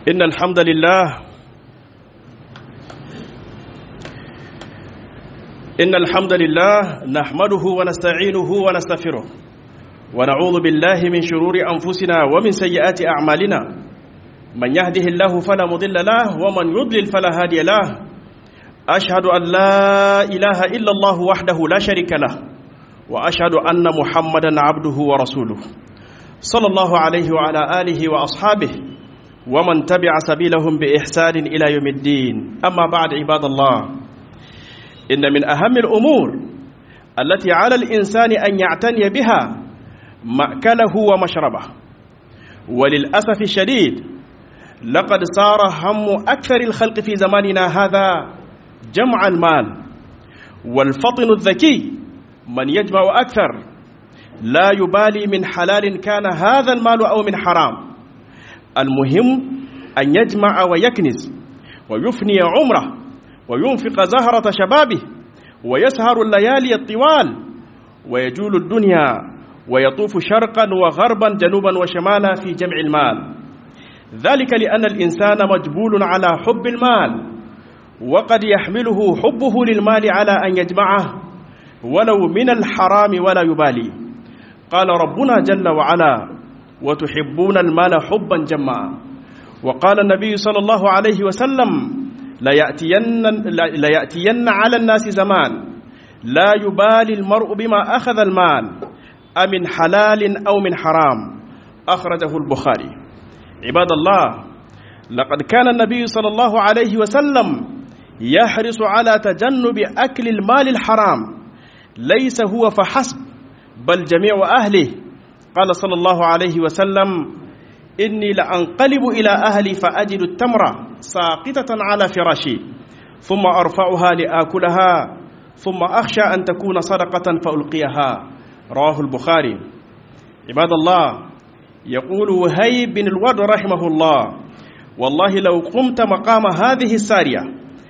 إن الحمد لله إن الحمد لله نحمده ونستعينه ونستغفره ونعوذ بالله من شرور أنفسنا ومن سيئات أعمالنا من يهده الله فلا مضل له ومن يضلل فلا هادي له أشهد أن لا إله إلا الله وحده لا شريك له وأشهد أن محمدا عبده ورسوله صلى الله عليه وعلى آله وأصحابه ومن تبع سبيلهم بإحسان إلى يوم الدين أما بعد عباد الله إن من أهم الأمور التي على الإنسان أن يعتني بها مأكله ومشربه وللأسف الشديد لقد صار هم أكثر الخلق في زماننا هذا جمع المال والفطن الذكي من يجمع أكثر لا يبالي من حلال كان هذا المال أو من حرام المهم أن يجمع ويكنز ويفني عمره وينفق زهرة شبابه ويسهر الليالي الطوال ويجول الدنيا ويطوف شرقا وغربا جنوبا وشمالا في جمع المال ذلك لأن الإنسان مجبول على حب المال وقد يحمله حبه للمال على أن يجمعه ولو من الحرام ولا يبالي قال ربنا جل وعلا وتحبون المال حبا جما وقال النبي صلى الله عليه وسلم ليأتين, ليأتين على الناس زمان لا يبالي المرء بما أخذ المال أمن حلال أو من حرام أخرجه البخاري عباد الله لقد كان النبي صلى الله عليه وسلم يحرص على تجنب أكل المال الحرام ليس هو فحسب بل جميع أهله قال صلى الله عليه وسلم إني لأنقلب إلى أهلي فأجد التمرة ساقطة على فراشي ثم أرفعها لآكلها ثم أخشى أن تكون صدقة فألقيها رواه البخاري عباد الله يقول وهيب بن الورد رحمه الله والله لو قمت مقام هذه السارية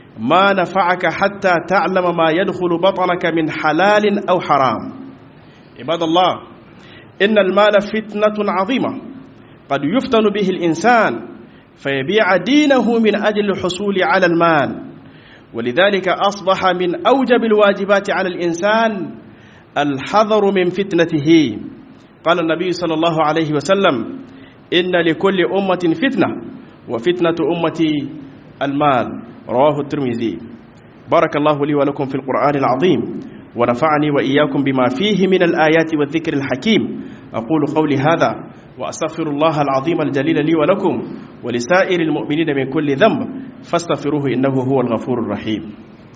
ما نفعك حتى تعلم ما يدخل بطنك من حلال أو حرام عباد الله إن المال فتنة عظيمة قد يفتن به الإنسان فيبيع دينه من أجل الحصول على المال ولذلك أصبح من أوجب الواجبات على الإنسان الحذر من فتنته قال النبي صلى الله عليه وسلم إن لكل أمة فتنة وفتنة أمتي المال رواه الترمذي بارك الله لي ولكم في القرآن العظيم ونفعني وإياكم بما فيه من الآيات والذكر الحكيم أقول قولي هذا وأستغفر الله العظيم الجليل لي ولكم ولسائر المؤمنين من كل ذنب فاستغفروه إنه هو الغفور الرحيم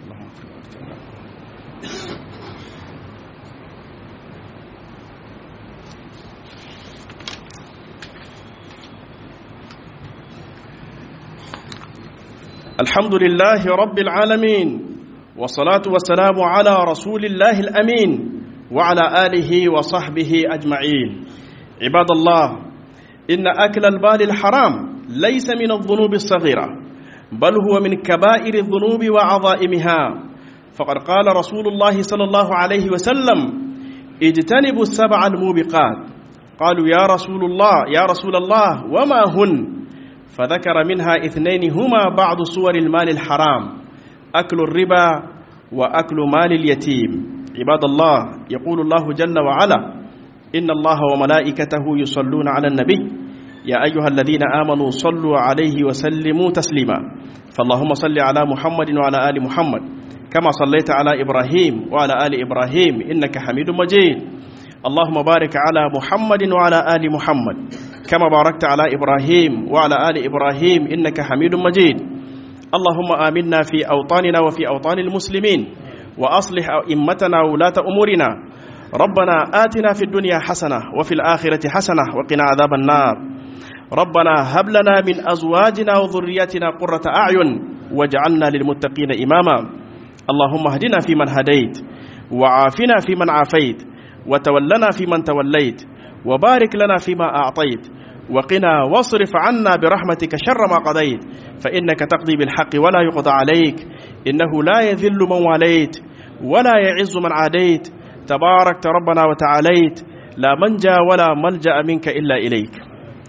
الحمد لله رب العالمين والصلاة والسلام على رسول الله الأمين وعلى آله وصحبه أجمعين عباد الله إن أكل البال الحرام ليس من الذنوب الصغيرة بل هو من كبائر الذنوب وعظائمها فقد قال رسول الله صلى الله عليه وسلم اجتنبوا السبع الموبقات قالوا يا رسول الله يا رسول الله وما هن فذكر منها اثنين هما بعض صور المال الحرام أكل الربا وأكل مال اليتيم عباد الله يقول الله جل وعلا إن الله وملائكته يصلون على النبي يا أيها الذين آمنوا صلوا عليه وسلموا تسليما فاللهم صل على محمد وعلى آل محمد كما صليت على إبراهيم وعلى آل إبراهيم إنك حميد مجيد اللهم بارك على محمد وعلى آل محمد كما باركت على إبراهيم وعلى آل إبراهيم إنك حميد مجيد اللهم آمنا في أوطاننا وفي أوطان المسلمين وأصلح أئمتنا ولاة أمورنا ربنا آتنا في الدنيا حسنة وفي الآخرة حسنة وقنا عذاب النار ربنا هب لنا من أزواجنا وذرياتنا قرة أعين واجعلنا للمتقين إماما اللهم اهدنا فيمن هديت وعافنا فيمن عافيت وتولنا فيمن توليت وبارك لنا فيما أعطيت وقنا واصرف عنا برحمتك شر ما قضيت فإنك تقضي بالحق ولا يقضى عليك إنه لا يذل من واليت ولا يعز من عاديت تباركت ربنا وتعاليت لا منجا ولا ملجأ منك إلا إليك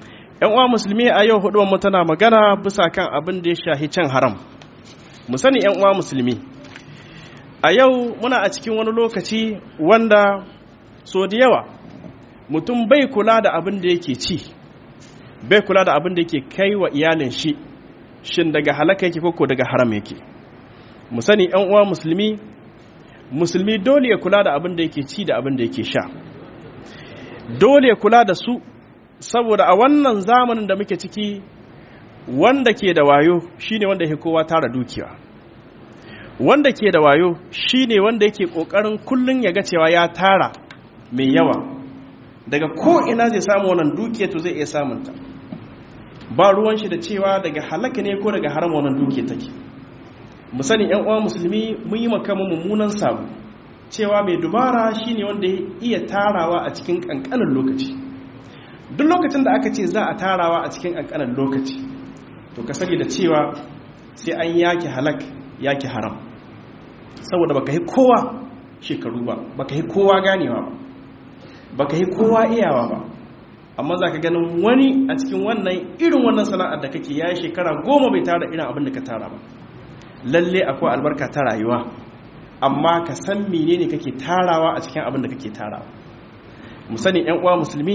yan uwa musulmi a yau hudu mu tana magana bisa kan abin da ya shahi cin haram mu sani yan uwa musulmi a yau muna a cikin wani lokaci wanda so da yawa mutum bai kula da abin da yake ci bai kula da abin da yake kai wa iyalin shi shin daga halaka yake koko daga haram yake mu sani yan uwa musulmi musulmi dole ya kula da abin da yake ci da abin da yake sha dole ya kula da su saboda a wannan zamanin da muke ciki wanda ke da wayo shine wanda yake kowa tara dukiya wanda ke da wayo shine wanda yake kokarin kullun ya ga cewa ya tara mai yawa daga ko ina zai samu wannan dukiya to zai iya samun ta ba ruwan shi da cewa daga halaka ne ko daga haram wannan dukiya take mu sani yan uwa musulmi mun yi makamu mummunan sabu cewa mai dubara shine wanda ya iya tarawa a cikin kankanin lokaci duk lokacin da aka ce za a tarawa a cikin kankanin lokaci to ka sani da cewa sai an yaki halak yaki haram saboda baka yi kowa shekaru ba baka yi kowa ganewa ba baka yi kowa iyawa ba amma za ka ganin wani a cikin wannan irin wannan sana'ar da kake ya yi shekara goma bai tara irin abin da ka tara ba lalle akwai albarka ta rayuwa amma ka san menene kake tarawa a cikin abin da kake tarawa mu sani yan uwa musulmi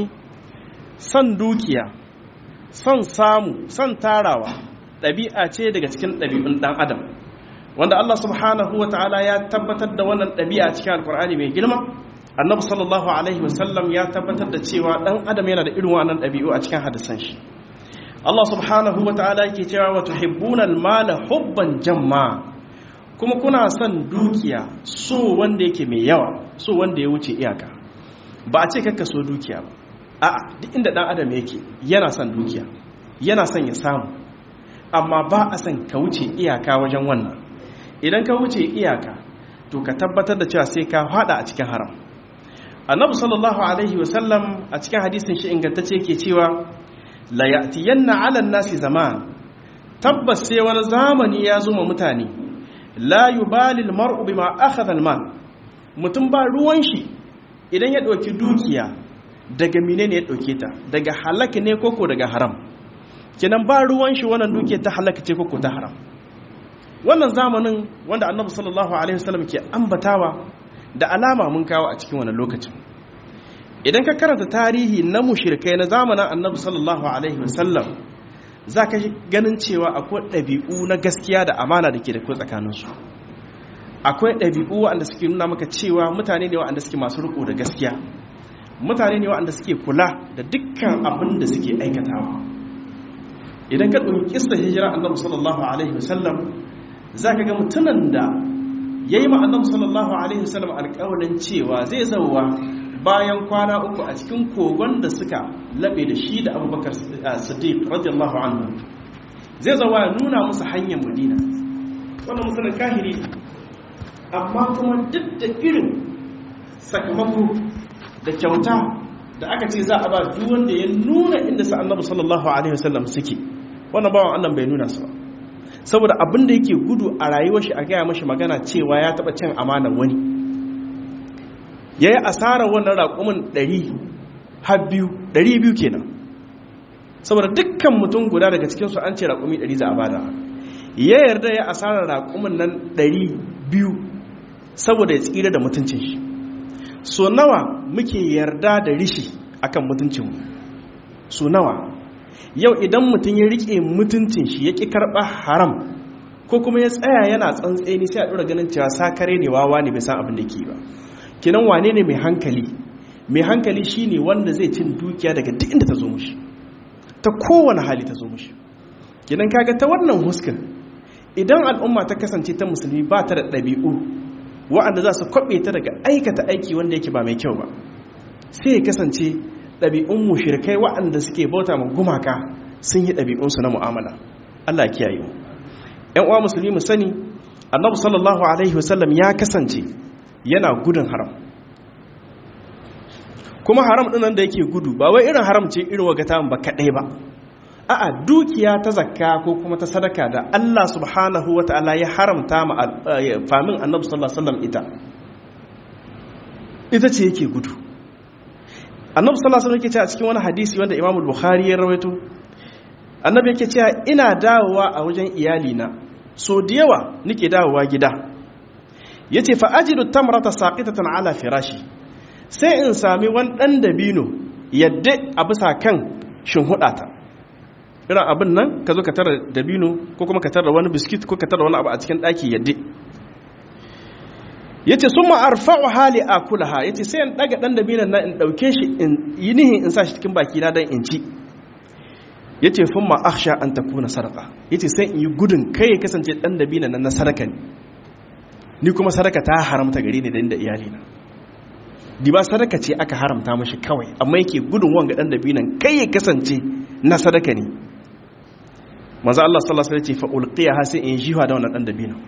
son dukiya son samu son tarawa ɗabi'a ce daga cikin ɗabi'un ɗan adam wanda Allah subhanahu wa ta'ala ya tabbatar da wannan ɗabi'a cikin alkur'ani mai girma annabi sallallahu alaihi wasallam ya tabbatar da cewa ɗan adam yana da irin wannan ɗabi'u a cikin hadisan shi Allah subhanahu wa ta'ala yake cewa wa tuhibbuna al-mala hubban jamma kuma kuna son dukiya so wanda yake mai yawa so wanda ya wuce iyaka ba a ce kakka so dukiya ba a'a duk inda dan adam yake yana son dukiya yana son ya samu amma ba a son ka wuce iyaka wajen wannan idan ka wuce iyaka to ka tabbatar da cewa sai ka hada a cikin haram annabi sallallahu alaihi wasallam a cikin hadisin shi ingantacce yake cewa la ya'tiyanna 'ala an-nasi zaman tabbas sai wani zamani ya zo ma mutane la yubali al-mar'u bima akhadha al-mal mutum ba ruwan shi idan ya dauki dukiya daga menene ya dauke ta daga halaka ne koko daga haram kenan ba ruwan shi wannan dukiya ta halaka ce koko ta haram wannan zamanin wanda annabi sallallahu alaihi wasallam ke ambatawa da alama mun kawo a cikin wannan lokacin idan ka karanta tarihi na mushrikai na zamanin annabi sallallahu alaihi wasallam za ka ganin cewa akwai ɗabi'u na gaskiya da amana da ke da tsakaninsu akwai ɗabi'u waɗanda suke nuna maka cewa mutane ne waɗanda suke masu riko da gaskiya mutane ne waɗanda suke kula da dukkan abin da suke aikatawa idan ka ɗauki kista hijira annabi sallallahu alaihi wasallam za ka ga mutumin da ya yi ma'annabi sallallahu alaihi wasallam alƙawarin cewa zai zauwa bayan kwana uku a cikin kogon da suka laɓe da shi da abubakar siddiq radiyallahu anhu zai zauwa ya nuna musu hanyar madina wannan musulun kahiri amma kuma duk da irin sakamako da kyauta da aka ce za a ba duk wanda ya nuna inda sa annabi sallallahu alaihi wasallam suke wannan bawan annan bai nuna su ba saboda abin da yake gudu a rayuwar shi a gaya mashi magana cewa ya taba cin amanar wani ya yi asarar wannan raƙumin 200 kenan saboda dukkan mutum guda daga cikinsu an ce raƙumi 100 za a bada ya yarda ya asarar raƙumin nan 200 saboda ya tsira da mutuncin shi so nawa muke yarda da rishi akan mutuncinmu so nawa yau idan mutum ya rike mutuncin shi ya ƙi karɓa haram ko kuma ya tsaya yana tsantseni sai a ɗora ganin cewa sakare ne wawa ne bai san abin da ke ba kinan wane ne mai hankali mai hankali shine wanda zai cin dukiya daga duk inda ta zo mushi ta kowane hali ta zo mushi kinan kaga ta wannan huskan idan al'umma ta kasance ta musulmi ba ta da ɗabi'u wa'anda za su kwaɓe ta daga aikata aiki wanda yake ba mai kyau ba sai ya kasance ɗabi'un mushrikai wa'anda suke bauta ma gumaka sun yi ɗabi'unsu na mu'amala Allah kiyaye mu ƴan uwa musulmi mu sani annabi sallallahu alaihi wasallam ya kasance yana gudun haram kuma haram ɗin da yake gudu ba wai irin haram ce irin wagata ba kaɗai ba a'a dukiya ta zakka ko kuma ta sadaka da Allah subhanahu wa ta'ala ya haramta ma famin annabi sallallahu alaihi wasallam ita ita ce yake gudu annabi sallallahu alaihi wasallam yake ce a cikin wani hadisi wanda Imam Bukhari ya rawaito annabi yake cewa ina dawowa a wajen iyalina so da yawa nake dawowa gida yace fa ajidu tamrata saqitatan ala firashi sai in sami wani dan dabino yadda a bisa kan shinhudata irin abin nan ka zo ka tara dabino ko kuma ka tara wani biskit ko ka tara wani abu a cikin daki yadda yace summa arfa'u hali akulaha yace sai in daga dan dabinon nan in dauke shi in yi nihin in sa shi cikin baki na dan in ci yace summa akhsha an takuna sadaqa yace sai in yi gudun kai ya kasance dan dabinon nan na sadaka ne ni kuma sadaka ta haramta gare ni da inda iyali na di ba sadaka ce aka haramta mashi kawai amma yake gudun wanga dan dabinon kai ya kasance na sadaka ne manzo Allah sallallahu alaihi wasallam ya ce fa ulqiyaha sai in jiwa da wannan dan dabinon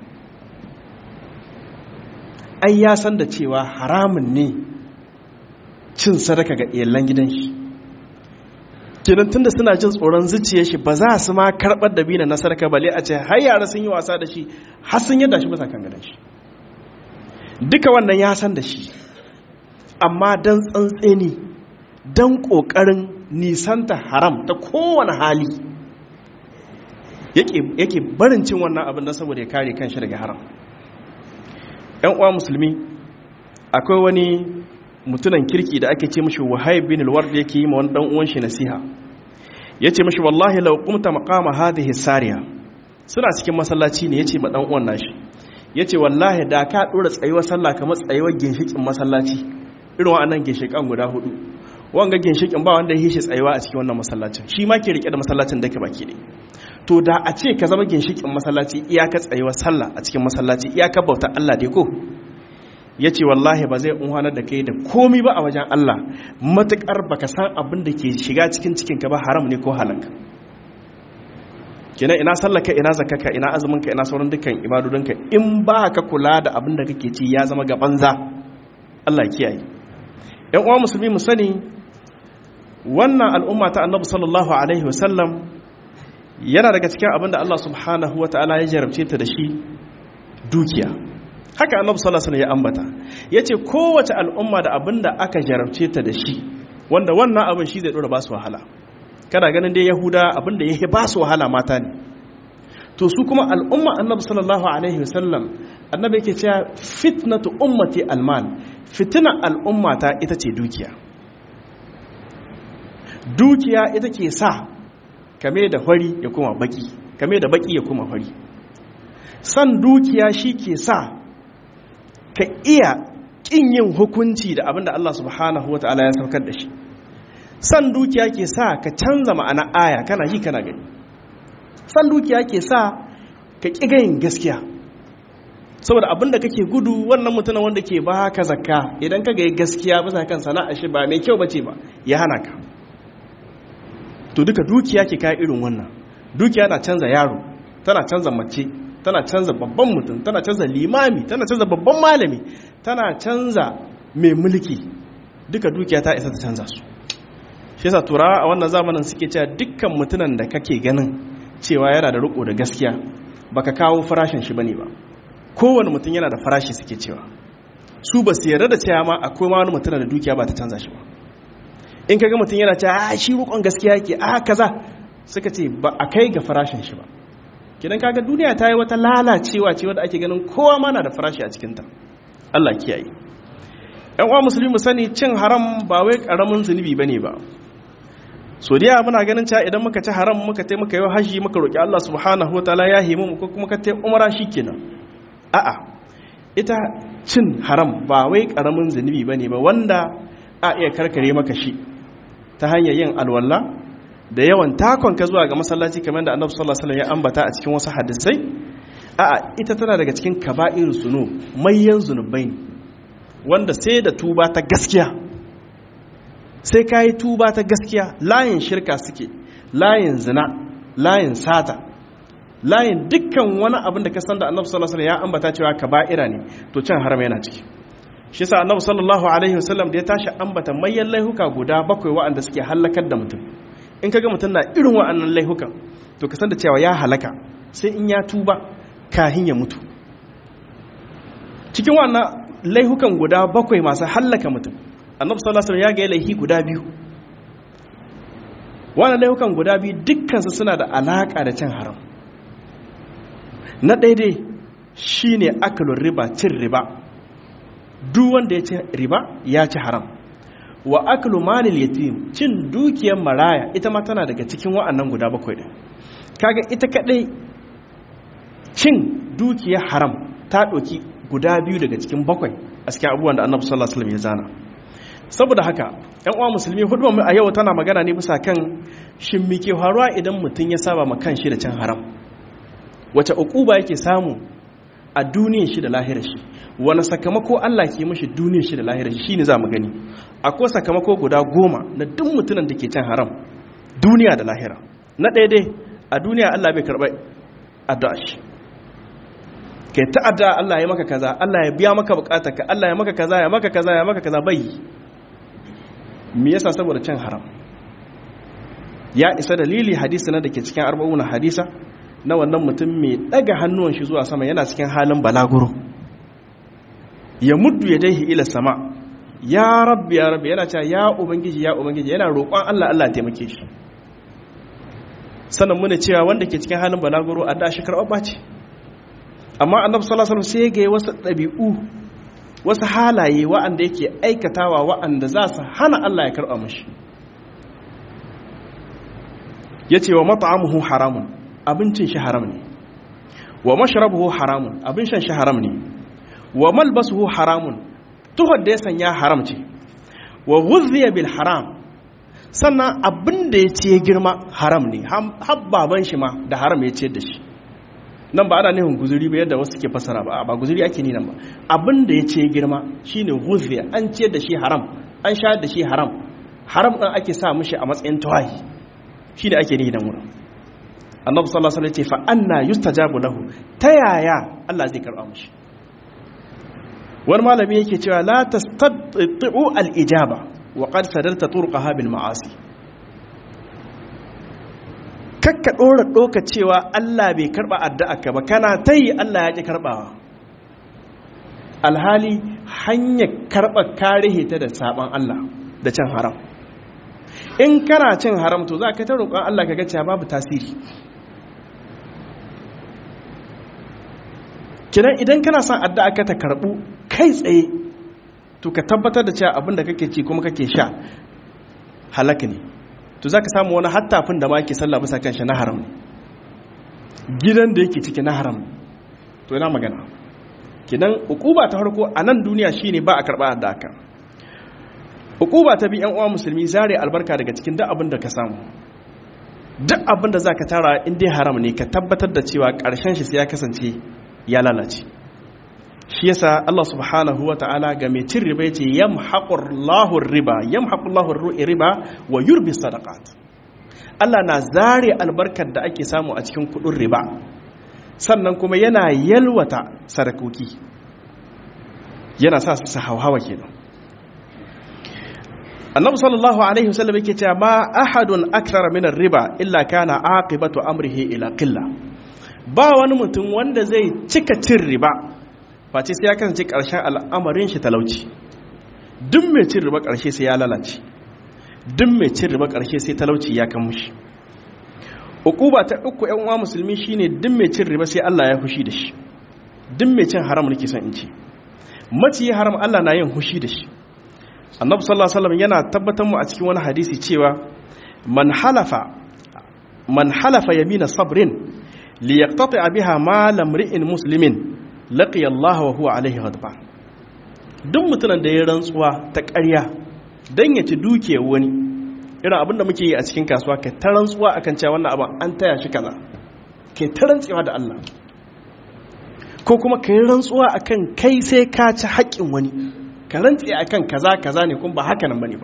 ai ya san da cewa haramun ne cin sadaka ga iyalan gidan shi kenan tunda suna jin tsoron zuciyar shi ba za su ma karɓar da bina na sadaka bale a ce har yara sun yi wasa da shi har sun yadda shi bisa kan gidan shi duka wannan ya san da shi amma don tsantseni don ƙoƙarin nisanta haram ta kowane hali yake barin cin wannan abin don saboda ya kare kan shi daga haram yan uwa musulmi akwai wani mutunan kirki da ake ce mashi wahayb bin al-ward yake yi ma wani dan uwan shi nasiha yace mashi wallahi law qumta maqama hadhihi sariya suna cikin masallaci ne yace ma dan uwan nashi yace wallahi da ka dora tsayuwar sallah kamar tsayuwar ginshikin masallaci irin wa'annan ginshikan guda hudu wanga ginshikin ba wanda ya shi tsayuwa a cikin wannan masallacin shi ma ke rike da masallacin dake baki ne to da a ce ka zama ginshikin masallaci iyaka tsayuwar sallah a cikin masallaci iyaka bauta Allah dai ko ya ce wallahi ba zai unhanar da kai da komi ba a wajen Allah matuƙar baka san abin da ke shiga cikin cikinka ba haram ne ko halak kenan ina sallaka ina zakaka ina azuminka ina sauran dukkan ibadodinka in ba ka kula da abin da kake ci ya zama ga banza Allah kiyaye yan uwa musulmi mu sani wannan al'umma ta annabi sallallahu alaihi wasallam yana daga cikin abin da Allah subhanahu wataala ya jarabce ta da shi dukiya haka annabi sallallahu alaihi ya ambata yace kowace al'umma da abinda aka jarabce ta da shi wanda wannan abin shi zai dora ba su wahala kana ganin dai yahuda abinda yake ba su wahala mata ne to su kuma al'umma annabi sallallahu alaihi wasallam annabi yake cewa fitnatu ummati almal fitina al'ummata ita ce dukiya dukiya ita ke sa kame da hori ya kuma baki kame da baki ya kuma hori san dukiya shi ke sa ka iya ƙin yin hukunci da abin da Allah subhanahu wata'ala ya saukar da shi san dukiya ke sa ka canza ma'ana aya kana yi kana gani san dukiya ke sa ka ƙi gayin gaskiya saboda abin da kake gudu wannan mutumin wanda ke ba ka zakka idan ka gayi gaskiya bisa kan sana'a shi ba mai kyau bace ba ya hana ka to duka dukiya ke kai irin wannan dukiya na canza yaro tana canza mace tana canza babban mutum tana canza limami tana canza babban malami tana canza mai mulki duka dukiya ta isa ta canza su shi yasa turawa a wannan zamanin suke cewa dukkan mutumin da kake ganin cewa yana da riko da gaskiya baka kawo farashin shi bane ba kowane mutum yana da farashi suke cewa su ba su yarda da cewa ma akwai ma wani mutum da dukiya ba ta canza shi ba in kaga mutum yana cewa a shi rukon gaskiya yake a kaza suka ce ba a kai ga farashin shi ba kidan kaga duniya ta yi wata lalacewa ce wadda ake ganin kowa ma na da farashi a cikinta Allah kiyaye yan uwa musulmi sani cin haram ba wai karamin zunubi bane ba so da muna ganin cewa idan muka ci haram muka tai muka yi haji muka roki Allah subhanahu wataala ya himu ko kuma ka tai umra shikenan a'a ita cin haram ba wai karamin zunubi bane ba wanda a iya karkare maka shi ta hanyar yin alwala da yawan takon ka zuwa ga masallaci kamar da annabi sallallahu alaihi wasallam ya ambata a cikin wasu hadisai a'a ita tana daga cikin kaba'ir zunu mayyan zunubai ne wanda sai da tuba ta gaskiya sai kai tuba ta gaskiya layin shirka suke layin zina layin sata layin dukkan wani abin da ka san da annabi sallallahu alaihi wasallam ya ambata cewa kaba'ira ne to cin haram yana ciki shi yasa annabi sallallahu alaihi wasallam da ya tashi ambata mayyan laihuka guda bakwai waɗanda suke halakar da mutum in kaga mutum na irin wa'annan laihukan to ka san da cewa ya halaka sai in ya tuba kahin ya mutu cikin wannan laihukan guda bakwai masu hallaka mutum annabi sallallahu alaihi wasallam ya ga laihi guda biyu wannan laifukan guda biyu dukkansu suna da alaƙa da cin haram na daidai shine akalun riba cin riba duk wanda ya ci riba ya ci haram wa aklu malil yatim cin dukiyar maraya ita ma tana daga cikin wa'annan guda bakwai din kaga ita kadai cin dukiyar haram ta ɗauki guda biyu daga cikin bakwai a cikin abubuwan da annabi sallallahu alaihi wasallam ya zana saboda haka ƴan uwa musulmi hudu mu a yau tana magana ne bisa kan shin me ke faruwa idan mutum ya saba ma kanshi da cin haram wace uquba yake samu a duniyar shi da lahirar shi wani sakamako Allah ke mashi duniyar shi da lahirar shi shine zamu gani akwai sakamako guda goma na duk mutumin da ke cin haram duniya da lahira na ɗaya dai a duniya Allah bai karɓa addu'a shi kai ta'adda Allah ya maka kaza Allah ya biya maka bukatarka Allah ya maka kaza ya maka kaza ya maka kaza bai me yasa saboda cin haram ya isa dalili hadisi na dake cikin arba'una hadisa na wannan mutum mai daga hannuwan shi zuwa sama yana cikin halin balaguro ya muddu ya dai ila sama ya rabbi ya rabbi yana cewa ya ubangiji ya ubangiji yana roƙon Allah Allah ya taimake shi sannan muna cewa wanda ke cikin halin balaguro a da shi karɓa ce amma annabi sallallahu alaihi wasallam sai ga wasu ɗabi'u wasu halaye wa'anda yake aikatawa wa'anda za su hana Allah ya karɓa mashi yace wa mat'amuhu haramun abincin shi haram ne wa mashrabuhu haramun abin shan shi haram ne wa malbasuhu haramun tuhar da ya sanya haram ce wa ghudhiya bil haram sannan abin da ya ce girma haram ne habbaban shi ma da haram ya ce da shi nan ba ana nufin guzuri ba yadda wasu ke fasara ba ba guzuri ake ni nan ba abin da ya ce girma shine ghudhiya an ce da shi haram an sha da shi haram haram din ake sa mishi a matsayin tawahi shine ake ni nan wurin annabi sallallahu alaihi wasallam ce fa anna yustajabu lahu ta yaya Allah zai karba mishi wani malami yake cewa la tastati'u al-ijaba wa qad sadarta turqaha bil ma'asi kakka dora doka cewa Allah bai karba addu'arka ba kana tayi Allah ya ki karbawa alhali hanyar karba karihe ta da saban Allah da cin haram in kana cin haram to za ka ta roƙon Allah ka ga cewa babu tasiri kidan idan kana son addu'a ka ta karbu kai tsaye to ka tabbatar da cewa abin da kake ci kuma kake sha halaka ne to za ka samu wani hattafin da ma ke sallah bisa kan shi na haram ne gidan da yake ciki na haram ne to yana magana kidan ukuba ta farko a nan duniya shine ba a karba addu'a ka ukuba ta bi yan uwa musulmi zare albarka daga cikin duk abin da ka samu duk abin da za ka tara in dai haram ne ka tabbatar da cewa ƙarshen shi sai ya kasance ya lalace shi yasa Allah subhanahu wa ta'ala ga mai cin riba yace yamhaqullahu riba yamhaqullahu riba wa yurbi sadaqat Allah na zare albarkar da ake samu a cikin kudin riba sannan kuma yana yalwata sadakoki yana sa su hauhawa kenan annabi sallallahu alaihi wasallam yake cewa ma ahadun akthara min riba illa kana aqibatu amrihi ila qilla ba wani mutum wanda zai cika cin riba face sai ya kasance ƙarshen al'amarin shi talauci duk mai cin riba ƙarshe sai ya lalace duk mai cin riba ƙarshe sai talauci ya kan mushi ukuba ta uku ƴan uwa musulmi shine duk mai cin riba sai Allah ya fushi da shi duk mai cin haram nake son in ce maciyi haram Allah na yin fushi da shi annabi sallallahu alaihi wasallam yana tabbatar mu a cikin wani hadisi cewa man halafa man halafa yamina sabrin liyaqtati biha mal imri'in muslimin laqiya Allah wa huwa alaihi ghadban duk mutumin da ya rantsuwa ta ƙarya dan ya ci duke wani irin abin da muke yi a cikin kasuwa kai ta rantsuwa akan cewa wannan abin an taya shi kaza kai ta rantsuwa da Allah ko kuma kai rantsuwa akan kai sai ka ci haƙƙin wani ka rantse akan kaza kaza ne kuma ba haka nan bane ba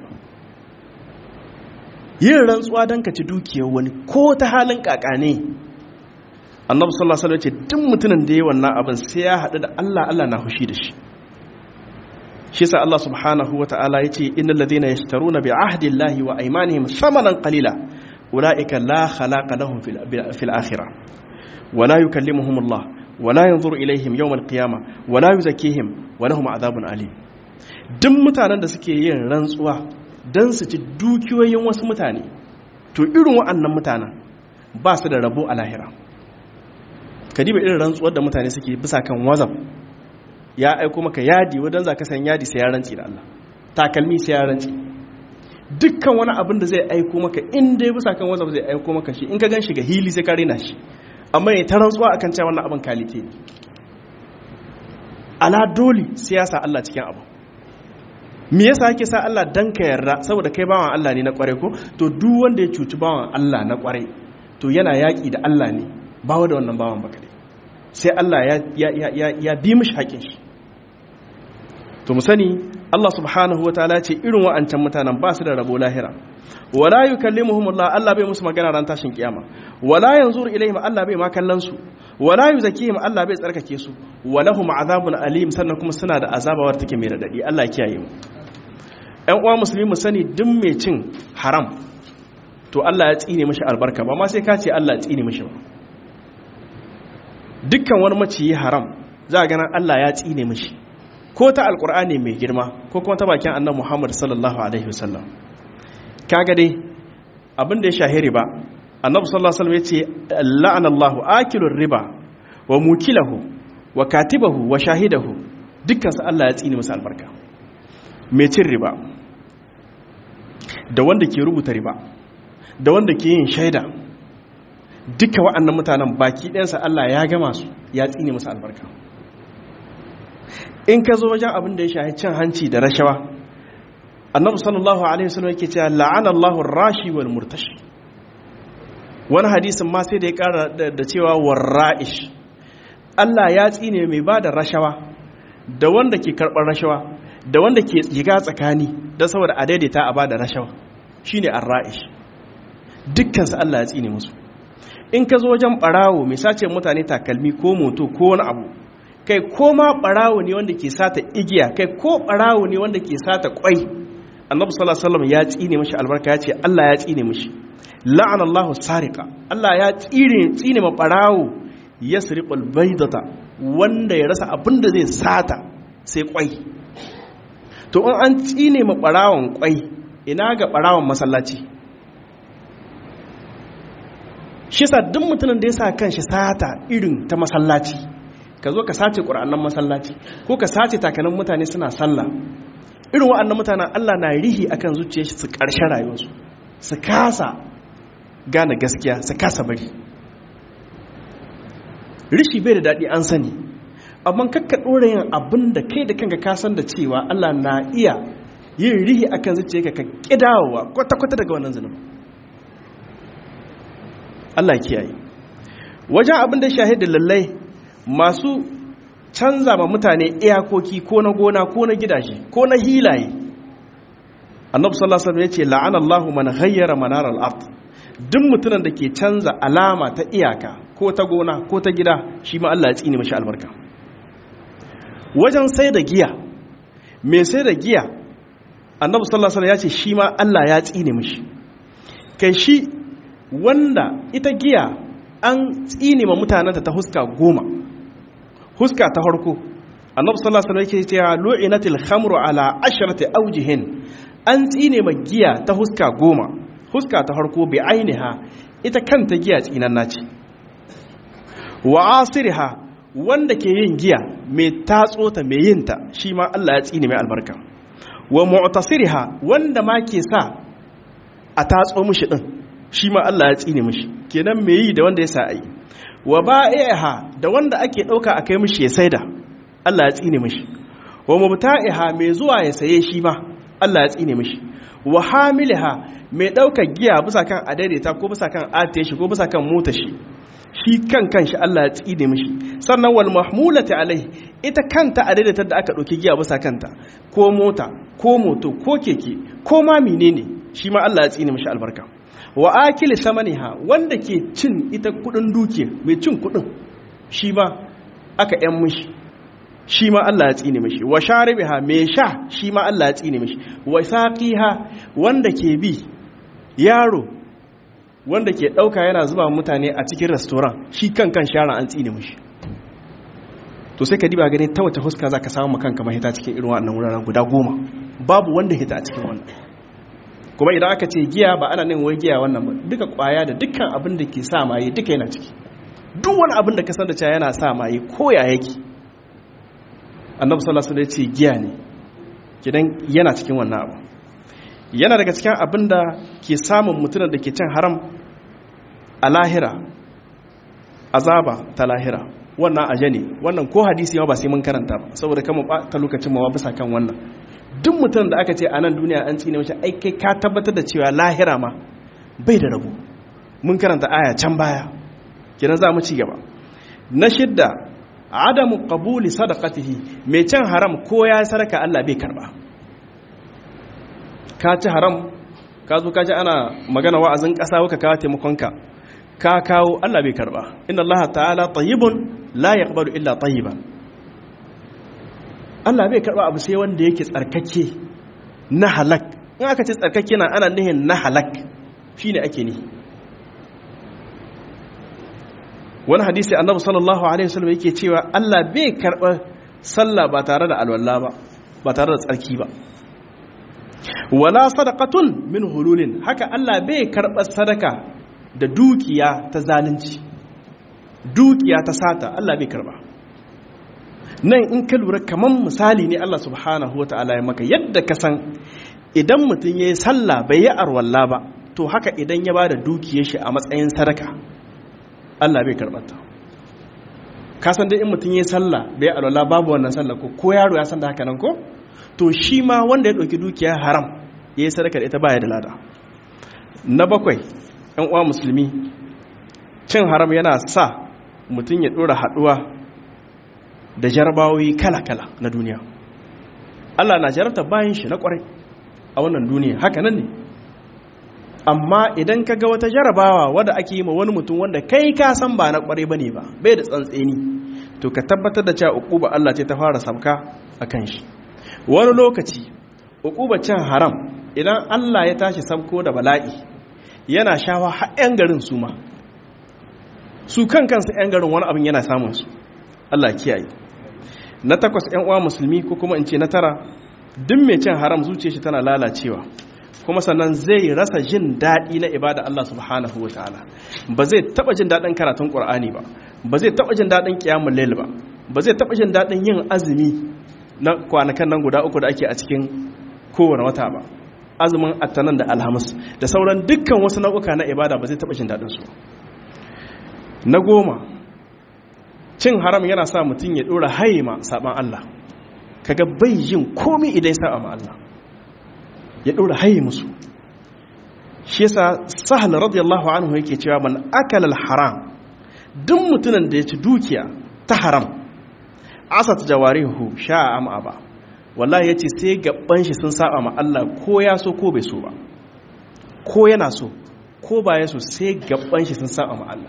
yin rantsuwa dan ka ci dukiyar wani ko ta halin kakane annabi sallallahu alaihi wasallam ce duk mutumin da yayi wannan abin sai ya hadu da Allah Allah na hushi da shi shi yasa Allah subhanahu wataala yace innal ladhina yashtaruna bi ahdi Allahi wa aymanihim thamanan qalila ulaika la khalaqa lahum fil akhirah wa la yukallimuhum Allah wa la yanzuru ilaihim yawm al-qiyamah wa la yuzakkihim wa lahum adhabun alim duk mutanen da suke yin rantsuwa dan su ci dukiyoyin wasu mutane to irin wa'annan mutanen ba su da rabo a lahira kadiba irin rantsuwar da mutane suke bisa kan wazaf ya aiko maka yadi wadan za ka san yadi sai ya rantsi da Allah takalmi sai ya rantsi dukkan wani abin da zai aiko maka in dai bisa kan wazaf zai aiko maka shi in ka gan shi ga hili sai ka rena shi amma ya ta rantsuwa akan cewa wannan abin kalite ne ala dole siyasa Allah cikin abu me yasa yake sa Allah dan ka yarda saboda kai bawan Allah ne na kware ko to duk wanda ya cuci bawan Allah na kware to yana yaki da Allah ne bawa da wannan bawan baka sai Allah ya ya ya ya bi mishi haƙin shi to mu sani Allah subhanahu wataala ce irin wa'ancan mutanen ba su da rabo lahira wala yukallimuhum Allah Allah bai musu magana ran tashin kiyama wala yanzuru ilaihim Allah bai ma kallon su wala yuzakihim Allah bai tsarkake su walahum azabun alim sannan kuma suna da azabawar take mai radadi Allah ya kiyaye mu ƴan uwa musulmi mu sani duk mai cin haram to Allah ya tsine mishi albarka ba ma sai ka ce Allah ya tsine mishi ba dukkan wani maciyi haram za a ganin Allah ya tsine mishi ko ta alkur'ani mai girma ko kuma ta bakin annabi Muhammad sallallahu alaihi wasallam kaga dai abin da ya shahi riba annabi sallallahu alaihi wasallam yace la'ana Allahu akilur riba wa mukilahu wa katibahu wa shahidahu dukkan su Allah ya tsine musu albarka mai cin riba da wanda ke rubuta riba da wanda ke yin shaida duka wa'annan mutanen baki ɗansa Allah ya gama su ya tsine musu albarka in ka zo wajen abin da ya shahi cin hanci da rashawa annabi sallallahu alaihi wasallam yake cewa la'ana Allahu rashi wal murtashi wani hadisin ma sai da ya kara da cewa warra'ish Allah ya tsine mai ba da rashawa da wanda ke karɓar rashawa da wanda ke shiga tsakani don saboda a daidaita a ba da rashawa shine arra'ish dukkan su Allah ya tsine musu in ka zo wajen barawo mai sace mutane takalmi ko moto ko wani abu kai ko ma barawo ne wanda ke sata igiya kai ko barawo ne wanda ke sata kwai annabi sallallahu alaihi wasallam ya tsine mishi albarka ya ce Allah ya tsine mishi la'ana Allahu sariqa Allah ya tsire tsine ma barawo yasriqul baydata wanda ya rasa abin da zai sata sai kwai to in an tsine ma barawon kwai ina ga barawon masallaci shi sa duk mutumin da ya sa kanshi sata irin ta masallaci ka zo ka sace ƙura'annan masallaci ko ka sace takanin mutane suna sallah irin wa'annan mutanen Allah na rihi akan zuciyar su ƙarshen rayuwarsu su kasa gane gaskiya su kasa bari rishi bai da daɗi an sani amma kakka ɗora yin abin da kai da kanka kasan da cewa Allah na iya yin rihi akan zuciyarka ka ƙidawa kwata-kwata daga wannan zunubin Allah kiyaye wajen abin da shahidin lallai masu canza ma mutane iyakoki ko na gona ko na gidaje ko na hilaye annabi sallallahu alaihi wasallam yace la'ana Allahu man ghayyara manar al-ard duk mutumin da ke canza alama ta iyaka ko ta gona ko ta gida shi ma Allah ya tsine mashi albarka wajen sai da giya mai sai da giya annabi sallallahu alaihi wasallam yace shi ma Allah ya tsine mashi kai shi wanda ita giya an tsine ma mutanenta ta huska goma huska ta harko annabi sallallahu alaihi wasallam yake cewa lu'inatil khamru ala asharati awjihin an tsine ma giya ta huska goma huska ta harko bi ainiha ita kanta giya tsinanna ce wa asiriha wanda ke yin giya mai tatso ta mai yin ta shi ma Allah ya tsine mai albarka wa mu'tasiriha wanda ma ke sa a tatso mishi din shi ma Allah ya tsine mishi kenan me yi da wanda ya sa ai wa ba'iha da wanda ake dauka a kai mishi ya saida Allah ya tsine mishi wa mubta'iha mai zuwa ya saye shi ma Allah ya tsine mishi wa hamilha mai daukar giya bisa kan adaidaita ko bisa kan ate shi ko bisa kan mota shi shi kan kanshi Allah ya tsine mishi sannan wal mahmulati alai ita kanta adaidaita da aka dauki giya bisa kanta ko mota ko moto ko keke ko ma menene shi ma Allah ya tsine mishi albarka wa akili samaniha wanda ke cin ita kudin duke mai cin kudin shi ma aka yan mishi shi ma Allah ya tsine mishi wa sharibiha mai sha shi ma Allah ya tsine mishi wa saqiha wanda ke bi yaro wanda ke dauka yana zuba mutane a cikin restaurant shi kan kan shara an tsine mishi to sai ka diba gani ta wace huska zaka samu kanka mahita cikin irin wannan wuraren guda goma babu wanda hita a cikin wannan kuma idan aka ce giya ba ana nin wai giya wannan ba duka kwaya da dukkan abin da ke sa maye duka yana ciki duk wani abin da ka san da cewa yana sa maye ko ya yake annabi sallallahu alaihi wasallam ya ce giya ne kidan yana cikin wannan abu yana daga cikin abin da ke samun mutumin da ke cin haram a lahira azaba ta lahira wannan aje ne wannan ko hadisi ma ba sai mun karanta ba saboda kama ta lokacin ma bisa kan wannan duk mutum da aka ce a nan duniya an tsine mace ai kai ka tabbatar da cewa lahira ma bai da rabu mun karanta aya can baya kiran za mu ci gaba na shidda adamu qabuli sadaqatihi mai cin haram ko ya sadaka Allah bai karba ka ci haram ka zo ka ji ana magana wa'azin ƙasa waka kawo taimakonka ka kawo Allah bai karba inna Allah ta'ala tayyibun la yaqbalu illa tayyiban Allah bai karba abu sai wanda yake tsarkake na halak in aka ce tsarkake na ana nihin na halak shine ake ni wani hadisi annabi sallallahu alaihi wasallam yake cewa Allah bai karba sallah ba tare da alwala ba ba tare da tsarki ba wala sadaqatun min hululin haka Allah bai karba sadaka da dukiya ta zalunci dukiya ta sata Allah bai karba nan in ka lura kaman misali ne Allah subhanahu wataala ya maka yadda ka san idan mutum yayi sallah bai yi arwalla ba to haka idan ya bada dukiyar shi a matsayin sadaka Allah bai karbata ka san dai in mutum yayi sallah bai arwalla babu wannan sallah ko ko yaro ya san da haka nan ko to shi ma wanda ya dauki dukiya haram yayi sadaka da ita baya da lada na bakwai ‘yan uwa musulmi cin haram yana sa mutum ya ɗora haɗuwa da jarabawoyi kala-kala na duniya Allah na jarabta bayan shi na ƙwarai a wannan duniya haka nan ne amma idan ka ga wata jarabawa wadda ake yi ma wani mutum wanda kai ka san ba na ƙwarai ba ne ba bai da tsantseni to ka tabbatar da cewa uquba Allah ce ta fara sabka a kan shi wani lokaci uquba cin haram idan Allah ya tashi sabko da bala'i yana shawa har 'yan garin su ma su kan kansu 'yan garin wani abin yana samun su Allah kiyaye na takwas 'yan uwa musulmi ko kuma in ce na tara duk mai cin haram zuciya shi tana lalacewa kuma sannan zai rasa jin daɗi na ibada Allah subhanahu wa ta'ala ba zai taɓa jin daɗin karatun ƙur'ani ba ba zai taɓa jin daɗin ƙiyamun lail ba ba zai taɓa jin daɗin yin azumi na kwanakan nan guda uku da ake a cikin kowane wata ba azumin attanan da alhamis da sauran dukkan wasu nau'uka na ibada ba zai taɓa jin daɗinsu na goma cin haram yana sa mutum ya ɗora haima saɓan Allah kaga bai yin komi idan ya saɓa ma Allah ya ɗora haye musu shi yasa sahal radiyallahu anhu yake cewa man akala haram duk mutumin da ya ci dukiya ta haram asat jawarihu sha'a am aba wallahi yace sai gaban shi sun saba ma Allah ko ya so ko bai so ba ko yana so ko ba ya so sai gaban shi sun saba ma Allah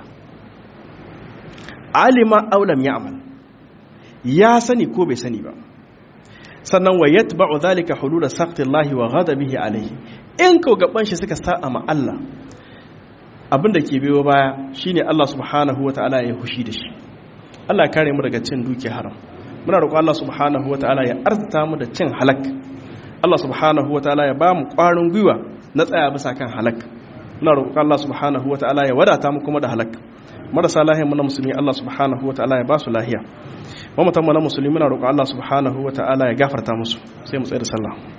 alima aw lam ya'mal ya sani ko bai sani ba sannan wa yatba'u dhalika hulula saqtillahi wa ghadabihi alayhi in ko gaban shi suka saba ma Allah abinda ke biyo baya shine Allah subhanahu wataala ya hushi da shi Allah kare mu daga cin duki haram muna roƙon Allah subhanahu wataala ya arzuta mu da cin halak Allah subhanahu wataala ya ba mu ƙwarin gwiwa na tsaya bisa kan halak muna roƙon Allah subhanahu wataala ya wadata mu kuma da halak marasa lahiya muna musulmi Allah subhanahu wataala ya ba su lahiya mamatan mu na musulmi muna roƙon Allah subhanahu wataala ya gafarta musu sai mu tsaya da sallah